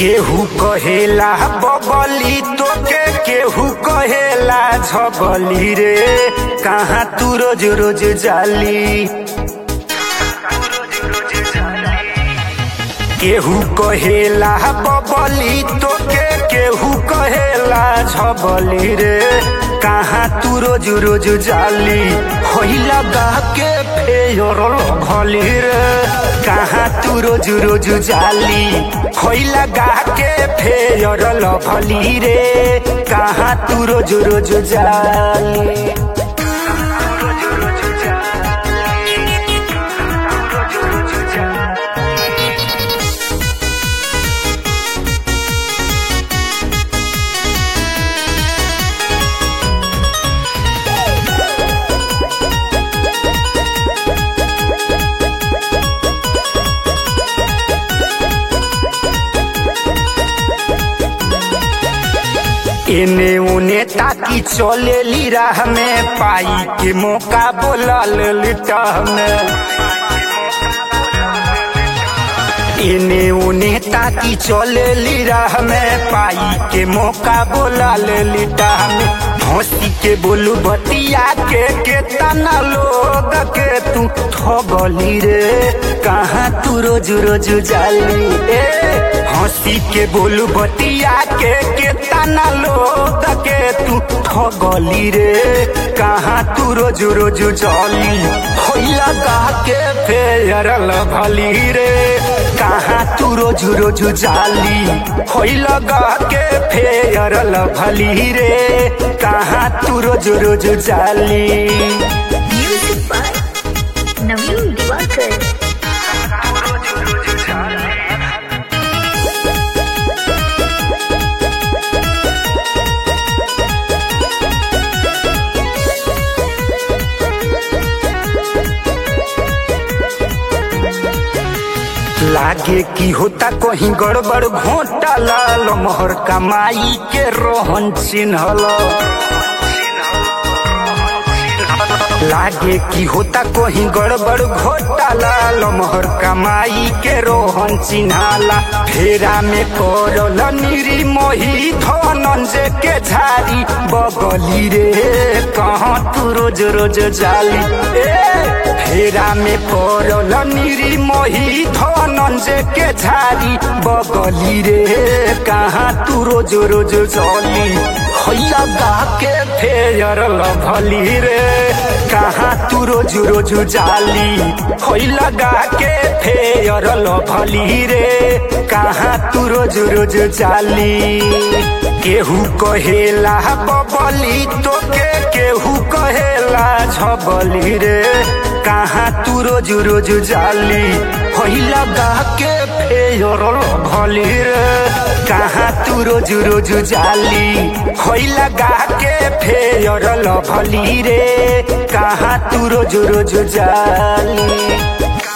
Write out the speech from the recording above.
केहू कहेला बबली तोके केहू कहेला झबली रे कहाँ तू रोज रोज जाली केहू कहेला बबली तोके केहू कहेला झबली रे कहाँ तू रोज रोज जाली होई लगा के फेर भली रे कहाँ तू रोज रोज जाली होई लगा के फेर भली रे कहाँ तू रोज रोज जाली एने उने ताकी चलेली राह में पाई के मौका बोलल लिटह में एने उने ताकी चलेली राह में पाई के मौका बोलल लिटह में हंसी के बोलू बतिया के केतना लोग के तू ठगली रे कहाँ तू रोज रोज जाली ए हंसी के बोलू बतिया के केतना लोग के तू ठगली रे कहाँ तू रोज रोज जाली होई लगा के फेर भली रे कहाँ तू रोज रोज जाली होई लगा के फेर भली रे कहाँ तू रोज रोज जाली Music by Naveen Diwakar. लागे की होता कहीं गड़बड़ घोटाला लमहर कमाई के रोहन चिन्हल लागे की होता कहीं गड़बड़ घोटाला लमहर कमाई के रोहन चिन्हाला फेरा में पड़ल निरी मोही धनंजय के झारी बगली रे कहाँ तू रोज रोज जाली ए फेरा में पड़ल निरी मोही धनंजय के झारी बगली रे कहाँ तू रोज रोज चली हैया गा के फेर भली रे कहाँ तू रोज रोज जाली होई लगा के फेर भली रे कहाँ तू रोज रोज जाली केहू कहेला बबली तोके केहू कहेला झबली रे कहाँ तू रोज रोज जाली होई लगा के फेर भली रे कहाँ तू रोज रोज जाली होई लगा के फेर भली रे कहाँ तू रोज रोज जाली